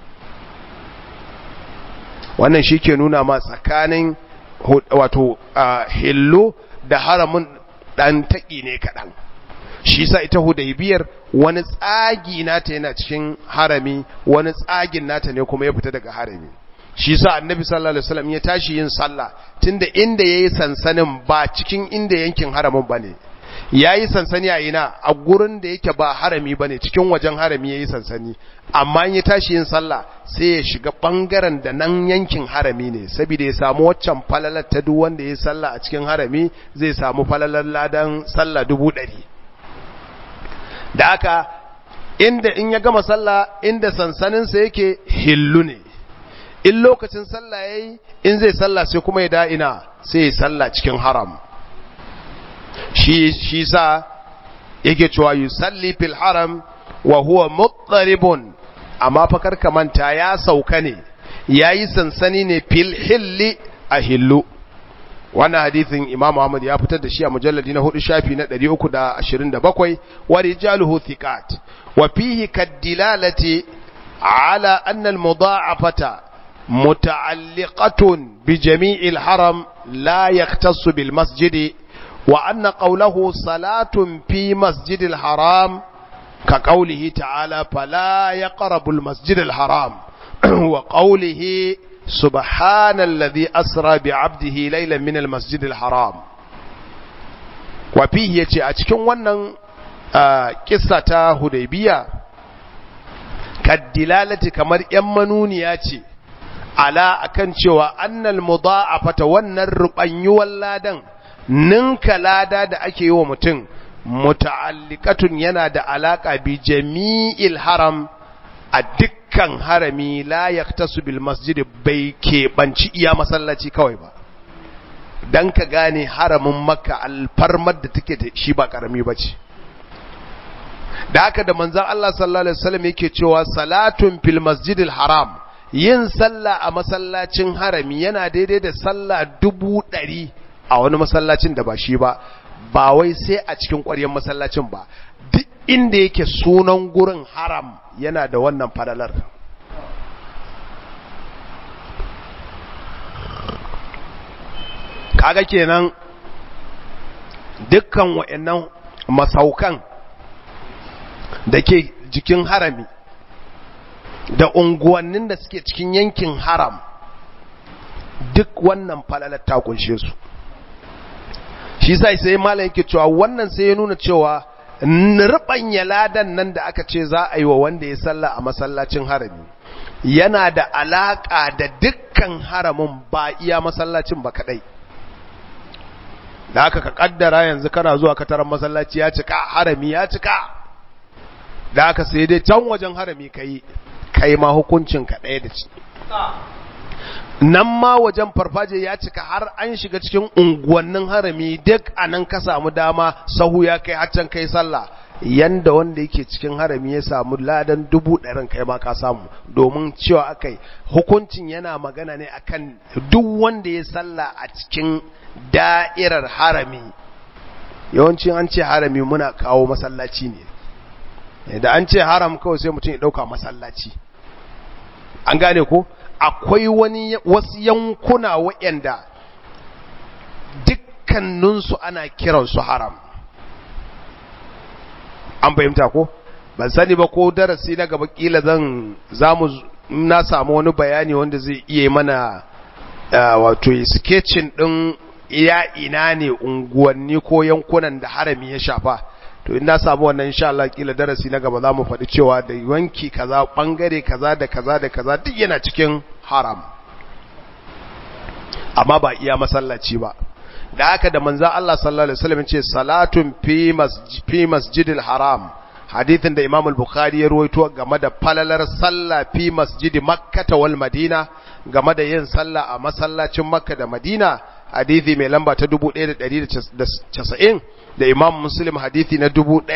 wannan shike nuna ma tsakanin wato hillu da haramin dan taki ne kadan shi sa ita hudaybiyar wani tsagi nata yana cikin harami wani tsagin nata ne kuma ya fita daga harami shi sa annabi sallallahu alaihi wasallam ya tashi yin sallah tunda inda yayi sansanin ba cikin inda yankin haramin bane yayi sansani a ina a gurin da yake ba harami bane cikin wajen harami yayi sansani amma in ya tashi yin sallah sai ya shiga bangaren da nan yankin harami ne saboda ya samu waccan falalar ta duk wanda yayi sallah a cikin harami zai samu falalar ladan sallah dubu ɗari da aka inda in ya gama sallah inda sansaninsa yake hillu ne in lokacin sallah yayi in zai sallah sai kuma ya da'ina sai ya sallah cikin haram shi shi sa yake cewa yusalli fil haram wa huwa muttaribun amma fa karka manta ya sauka ne yayi sansani ne fil hilli a hillu wannan hadithin Imam Ahmad ya fitar da shi a mujalladi na hudu shafi na 327 wa rijaluhu thiqat wa fihi kadilalati ala anna al-mudha'afata muta'alliqatun bi jami'il haram la yaktassu bil masjid wa anna qawluhu salatun fi masjidil haram ka qawlihi ta'ala fala yaqrabu al-masjid al-haram wa qawlihi سبحان الذي أسرى بعبده ليلا من المسجد الحرام وفيه يتي أتكون ونن قصة هديبية كالدلالة كمر يمنون ياتي على أكن شوى أن المضاعفة والنربان يولادا ننك لادا دا أكي ومتن متعلقة ينادى علاقة بجميع الحرم أدك dukkan harami la yaktasu bil masjid bai keɓanci iya masallaci kawai ba dan ka gane haramin makka alfarmar da take da shi ba karami ba ce da haka da manzon Allah sallallahu alaihi wasallam yake cewa salatun fil masjidil haram yin sallah a masallacin harami yana daidai da sallah dubu ɗari a wani masallacin da ba shi ba ba wai sai a cikin ƙwaryar masallacin ba duk inda yake sunan gurin haram yana da wannan fadalar kaga kenan dukkan wa'annan masaukan da ke jikin harami da unguwannin da suke cikin yankin haram duk wannan falalar ta kunshe su shi sai sai malam yake cewa wannan sai ya nuna cewa rubanya ladan nan da aka ce za a yi wa wanda ya salla a masallacin harami yana da alaka da dukkan haramin ba iya masallacin ba kadai da aka ka kaddara yanzu kana zuwa kataran masallaci ya cika harami ya cika da aka sai dai can wajen harami kai kai ma hukuncin ka ɗaya da ci nan ma wajen farfaje ya cika har an shiga cikin unguwannin harami duk a nan ka samu dama sahu ya kai haccan kai sallah yanda wanda yake cikin harami ya samu ladan dubu ɗarin kai ma ka samu domin cewa akai hukuncin yana magana ne akan duk wanda ya sallah a cikin da'irar harami yawancin an ce harami muna kawo masallaci ne da an ce haram kawai sai mutum ya ɗauka masallaci an gane ko akwai wani wasu yankuna waɗanda dukkaninsu ana kiransu haram an fahimta ko ban sani ba ko darasi na gaba kila zan zamu na samu wani bayani wanda zai iya mana wato sketching din iya ina ne unguwanni ko yankunan da harami ya shafa to in na samu wannan insha Allah kila darasi na gaba zamu faɗi cewa da wanki kaza bangare kaza da kaza da kaza duk yana cikin haram amma ba iya masallaci ba da haka da manzo Allah sallallahu alaihi wasallam ce salatun fi masjid fi masjidil haram hadithin da Imam al-Bukhari ya ruwaito game da falalar sallah fi masjidi Makkah wal Madina game da yin sallah a masallacin Makka da Madina hadithi mai lamba ta 1190 da Imam Muslim hadithi na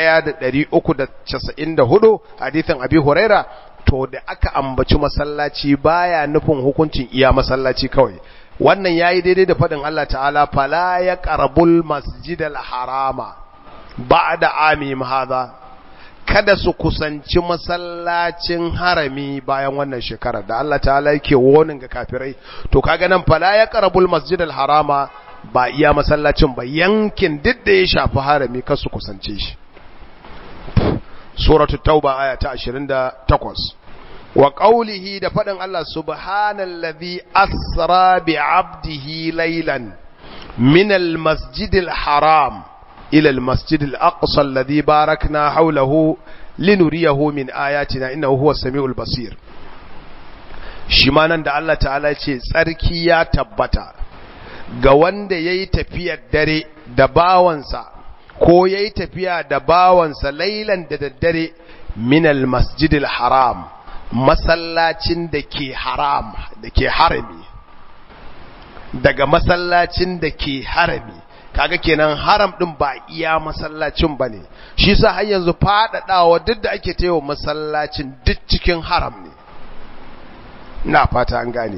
1394 hadithin Abi Huraira to da aka ambaci masallaci baya nufin hukuncin iya masallaci kawai wannan yayi daidai da fadin Allah ta'ala fala ya qarabul masjidal harama ba'da amim hadha kada su kusanci masallacin harami bayan wannan shekara da Allah ta'ala yake wonin ga kafirai to kaga nan fala ya qarabul masjidal harama ba iya masallacin ba yankin duk da ya shafi harami kar su kusance shi suratul tauba aya ta 28 wa qawlihi da fadin Allah subhanallazi asra bi 'abdihi laylan min al-masjidil haram ila al-masjidil aqsa alladhi barakna hawlahu linuriyahu min ayatina innahu huwas samiul basir shi ma nan da Allah ta'ala ce tsarki ya tabbata ga wanda yayi tafiyar dare da bawansa ko yayi tafiya da bawansa lailan da daddare min al-masjidil haram masallacin da ke haram da ke harami daga masallacin da ke harami kaga kenan haram din ba iya masallacin bane shi sa har yanzu fadadawa duk da ake tayo masallacin duk cikin haram ne ina fata an gane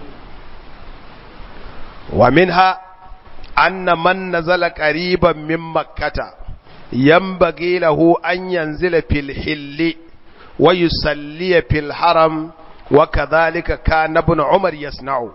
wa minha anna man nazala qariban min makkata yanbaghi lahu an yanzila fil hilli wa yusalli fil haram wa kadhalika kana ibn umar yasna'u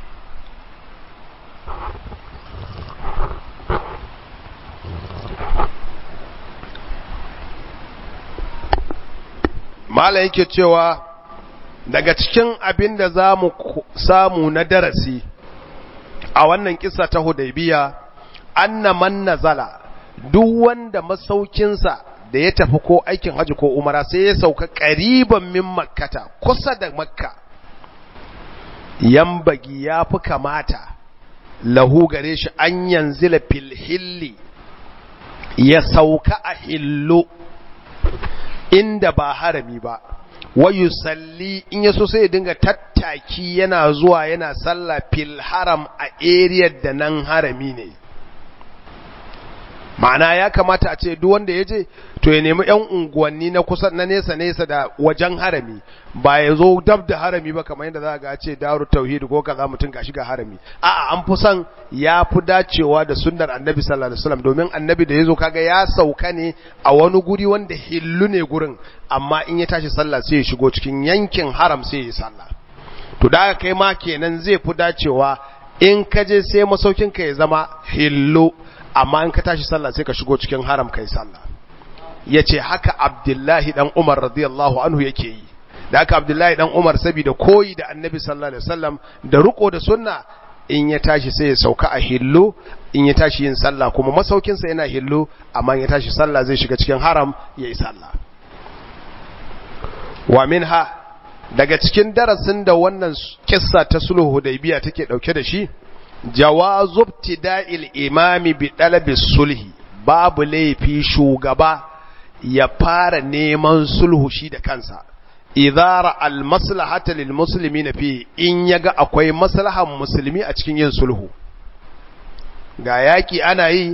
Malam yake cewa daga cikin abin da za mu samu na darasi a wannan kisa ta hudaybiya anna man nazala duk wanda masaukinsa da ya tafi ko aikin haji ko umara sai ya sauka ƙariban min makkata kusa da makka yambagi ya fi kamata lahu gare shi an yanzila fil hilli ya sauka a hillo inda ba harami ba wayu salli in yaso sai ya dinga tattaki yana zuwa yana sallah fil haram a area da nan harami ne ma'ana ya kamata a ce duk wanda ya je to ya nemi yan unguwanni na kusa na nesa nesa da wajen harami ba ya zo dab da harami ba kamar yadda za ga ce daru tauhid ko kaza mutum gashi ga harami a'a an fi son ya fi dacewa da sunnar annabi sallallahu alaihi wasallam domin annabi da yazo kaga ya sauka ne a wani guri wanda hillu ne gurin amma in ya tashi sallah sai ya shigo cikin yankin haram sai ya sallah to da kai ma kenan zai fi dacewa in ka je sai masaukin ka ya zama hillu amma in ka tashi sallah sai ka shigo cikin haram kai sallah yace haka Abdullahi dan Umar radiyallahu anhu yake yi da haka Abdullahi dan Umar saboda koyi da Annabi sallallahu alaihi wasallam da riko da sunna in ya tashi sai ya sauka a hillo in ya tashi yin sallah kuma masaukin sa yana hillo amma in ya tashi sallah zai shiga cikin haram yayi sallah wa minha daga cikin darasin da wannan kissa ta sulhu hudaybiya take dauke da shi jawazu ibtida'il imami bi talabi sulhi babu laifi shugaba ya fara neman sulhu shi da kansa idara al maslahata lil muslimin fi in yaga akwai maslahan musulmi a cikin yin sulhu ga yaki ana yi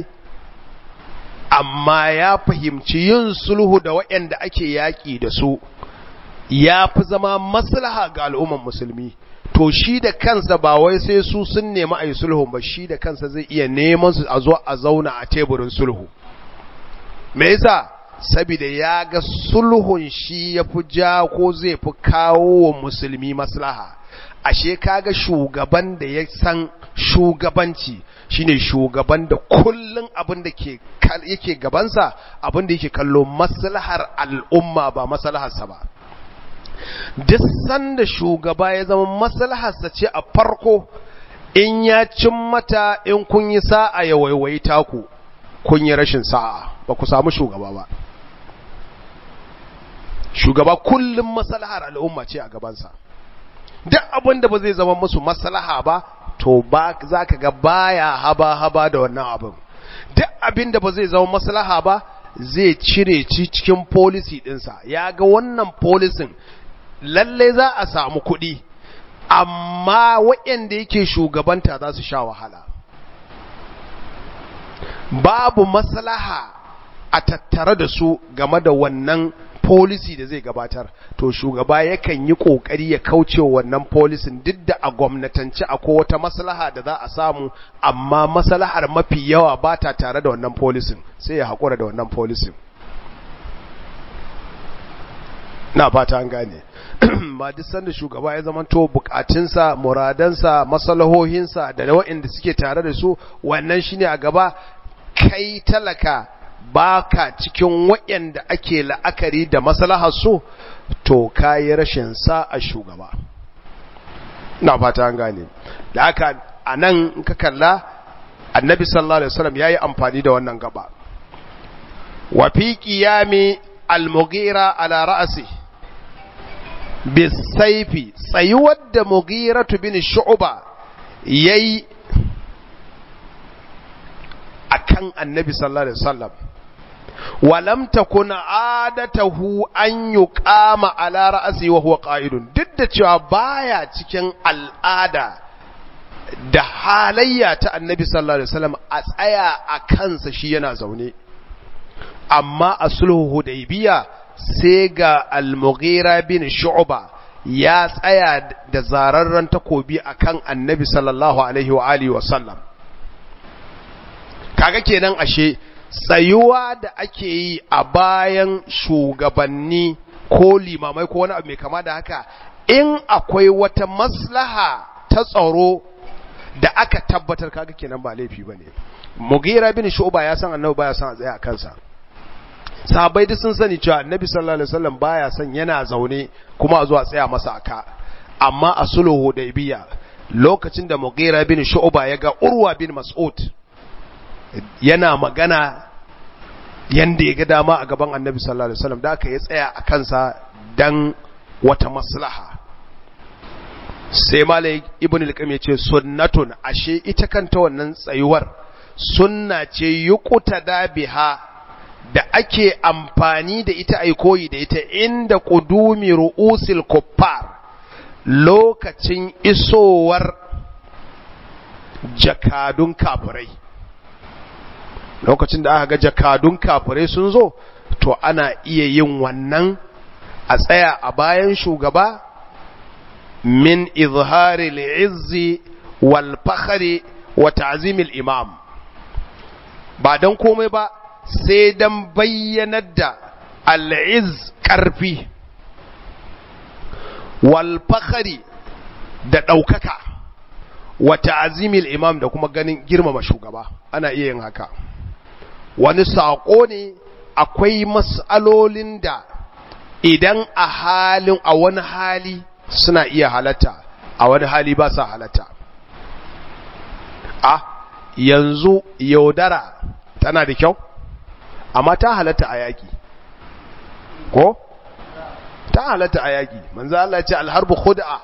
amma ya fahimci yin sulhu da waɗanda ake yaki da su ya fi zama maslaha ga al'umman musulmi to shi da kansa ba wai sai su sun nemi a yi sulhun ba shi da kansa zai iya neman su a zo a zauna a teburin sulhu me yasa saboda ya ga sulhun shi ya fi ja ko zai fi kawo wa musulmi maslaha ashe kaga shugaban da ya san shugabanci shine shugaban da kullun abin da ke yake gabansa abin da yake kallo maslahar al'umma ba maslaharsa ba duk sanda shugaba ya zama maslaharsa ce a farko in ya cin mata in kun yi sa'a ya waiwayi taku kun yi rashin sa'a ba ku samu shugaba ba shugaba kullum maslahar al'umma ce a gabansa duk abin da ba zai zama musu maslaha ba to ba za ka ga baya haba-haba da wannan abin duk abin da ba zai zama maslaha ba zai cire ci cikin policy ɗinsa ya ga wannan polisin lalle za a samu kuɗi amma waɗanda yake shugabanta za su sha wahala babu maslaha a tattare da su game da wannan policy da zai gabatar to shugaba yakan yi kokari ya kauce wannan policin duk da a gwamnatance akwai wata maslaha da za a samu amma maslahar mafi yawa ba ta tare da wannan policin sai ya haƙura da wannan policin na fata an gane ba duk sanda shugaba ya zama to bukatunsa muradansa masalahohinsa da waɗanda suke tare da su wannan shine a gaba kai talaka baka cikin waɗanda ake la'akari da maslahar su to kayi rashin sa a shugaba na fata an gane da haka anan in ka kalla annabi sallallahu alaihi wasallam yayi amfani da wannan gaba wa fi qiyami al-mughira ala ra'si bisaifi tsayuwar da mughiratu bin shu'ba yayi akan annabi sallallahu alaihi wasallam walam takun adatahu an yuqama ala ra'si wa huwa qa'idun duk da cewa baya cikin al'ada da halayya ta annabi sallallahu alaihi wasallam a tsaya a kansa shi yana zaune amma a sulhu hudaybiya sai ga al-mughira bin shu'ba ya tsaya da zararren takobi akan annabi sallallahu alaihi wa alihi wa sallam kaga kenan ashe tsayuwa da ake yi a bayan shugabanni ko limamai ko wani abu mai kama da haka in akwai wata maslaha ta tsaro da aka tabbatar kaga kenan ba laifi bane mugira bin shu'ba ya san annabi baya san a tsaya a kansa sahabbai duk sun sani cewa annabi sallallahu alaihi wasallam baya son yana zaune kuma a zuwa tsaya masa aka amma a sulhu hudaybiya lokacin da mugira bin shu'ba ya ga urwa bin mas'ud yana magana yanda ya ga dama a gaban annabi sallallahu alaihi wasallam da aka ya tsaya a kansa dan wata maslaha sai malai ibn al-qayyim ya ce sunnatun ashe ita kanta wannan tsayuwar sunna ce yuqtada biha da ake amfani da ita ai koyi da ita inda qudumi ru'usil kuffar lokacin isowar jakadun kafirai lokacin da aka ga jakadun kafirai sun zo to ana iya yin wannan a tsaya a bayan shugaba min izhari al'izzi wal fakhri wa ta'zimil imam ba dan komai ba sai dan bayyanar da al'iz karfi wal fakhri da daukaka wa ta'zimil imam da kuma ganin girmama shugaba ana iya yin haka wani saƙo ne akwai mas'alolin da idan a halin a wani hali suna iya halatta a wani hali ba sa halatta a yanzu yaudara tana da kyau amma ta halatta a yaƙi ko ta halatta a yaƙi manzo Allah ce alharbu khud'a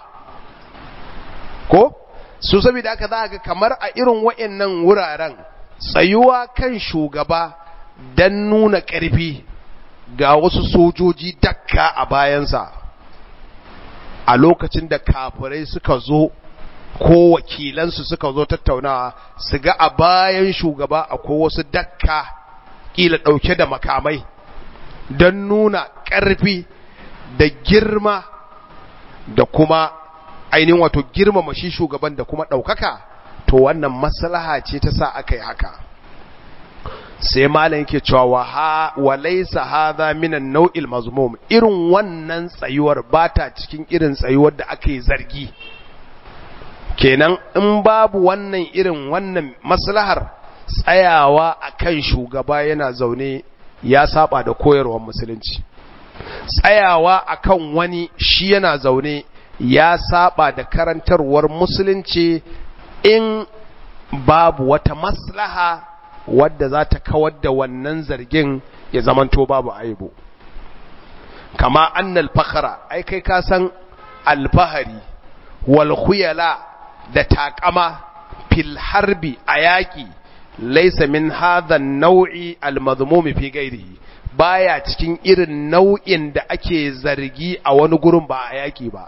ko su saboda aka za ga kamar a irin waɗannan wuraren tsayuwa kan shugaba don nuna ƙarfi ga wasu sojoji dakka a bayansa a lokacin da kafirai suka zo ko wakilansu suka zo tattaunawa su ga a bayan shugaba akwai wasu dakka ƙila ɗauke da makamai don nuna ƙarfi da girma da kuma ainihin wato girmama shi shugaban da kuma ɗaukaka to wannan maslaha ce ta sa aka yi haka sai malam yake cewa wa laysa hadha min an-naw'il mazmum irin wannan tsayuwar bata cikin irin tsayuwar da aka yi zargi kenan in babu wannan irin wannan maslahar tsayawa akan shugaba yana zaune ya saba da koyarwar musulunci tsayawa akan wani shi yana zaune ya saba da karantarwar musulunci in babu wata maslaha wadda za ta kawar da wannan zargin ya zamanto babu aibu kama annal fakhara ai kai ka san alfahari wal khuyala da takama fil harbi a yaƙi laisa min hadha nau'i al-madhmum fi ghairihi baya cikin irin nau'in da ake zargi a wani gurin ba a yaƙi ba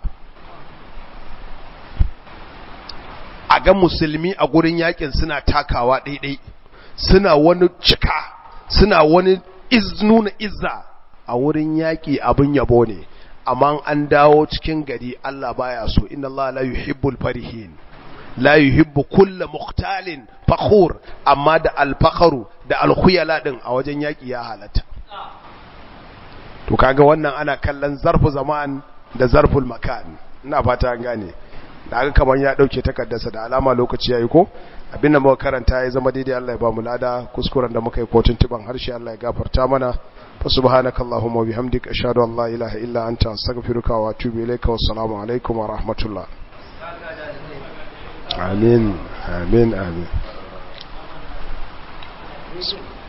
a ga musulmi a gurin yaƙin suna takawa ɗaiɗai suna wani cika suna wani iz nuna izza a wurin yaƙi abin yabo ne amma an dawo cikin gari Allah baya so inna Allah la yuhibbul farihin la yuhibbu kulla mukhtalin fakhur amma da alfakharu da alkhuyala din a wajen yaki ya halatta to kaga wannan ana kallon zarfu zaman da zarful makan ina fata an gane da aka kaman ya dauke takaddarsa da alama lokaci yayi ko abinda muka karanta ya zama daidai Allah ya ba mu lada kuskuren da muka yi kotun tiban harshe Allah ya gafarta mana fa subhanakallahumma wa bihamdika ashhadu an la ilaha illa anta astaghfiruka wa atubu ilayka wassalamu alaikum wa rahmatullah amin amin amin